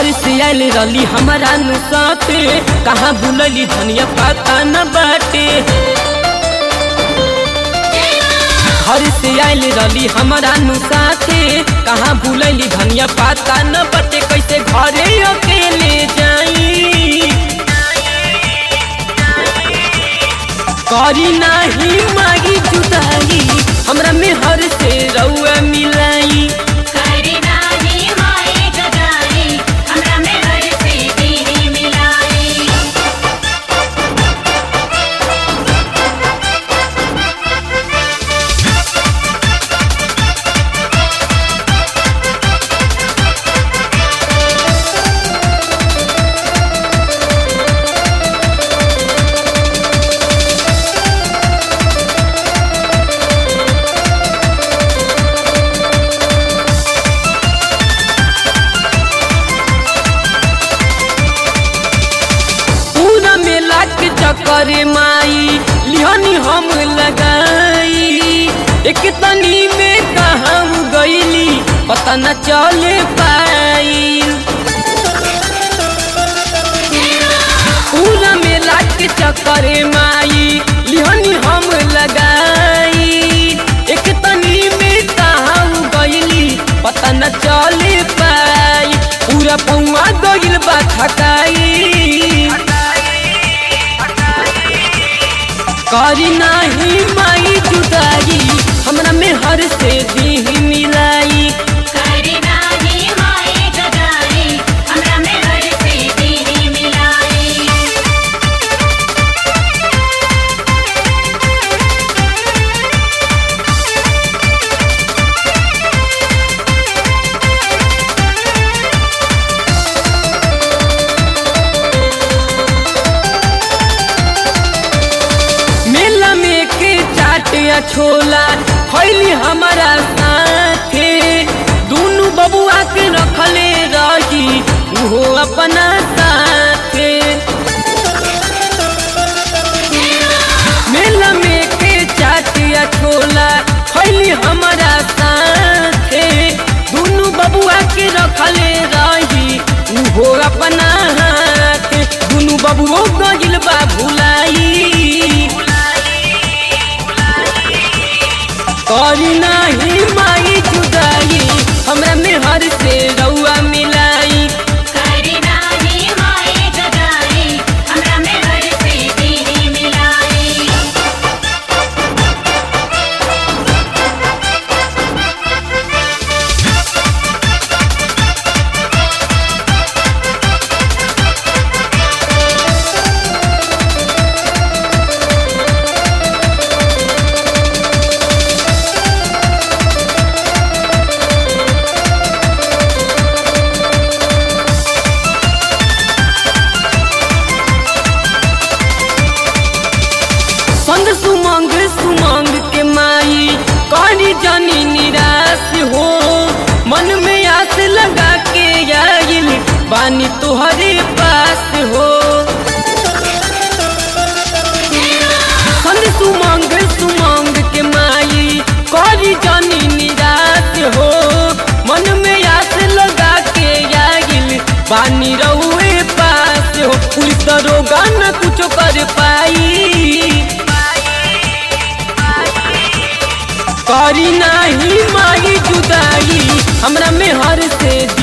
घर से आयल रली हमारा नु साथे कहाँ भूलली धनिया पता न बाटे घर से आयल रली हमारा नु साथे कहाँ भूलली धनिया पता न बाटे कैसे घरे अकेले जाई करी नाही मागी जुदाई हमरा में हर से रउआ मिलाई करी नाही माए जुदाई हमरा में घर से तेरी मिलाई पूरा मेला के चक्कर माई लिहनी हम लगाई एक तनी में कहाँ गईली पता न चले पाई पूरा मेला के चक्कर माई लिहनी हम लगाई एक तनी में कहाँ गईली पता न चले पाई पूरा पौआ गईल बा थकाई करी नाही माई जुदाई हमरा में हर से दी मिलाई करी नाही माए जुदाई हमरा में घर से तेरी मिलाई मेला में के चाट या छोला खैली हमारा साथे दोनों बबुआ के रखले रही वो अपना साथे मेला में के चाट या छोला खैली हमारा साथे दोनों बबुआ के रखले रही वो अपना हाथे दोनों बबुओ गइल बा भुलाई करी नाही माई जुदाई हमरा में हर से रउआ मिलाई करी नाही माए जुदाई हमरा में घर से तेरी मिलाई संग सुमंग सुमंग के माई करी जानी निराश हो मन में आस लगा के आइल बानी तुहरे पास हो संग सुमंग सुमंग के माई करी जानी निराश हो मन में आस लगा के आइल बानी रहुए पास हो पुलिस दरोगा न कुछ कर पाई करी नाही माई जुदाई हमरा में हर से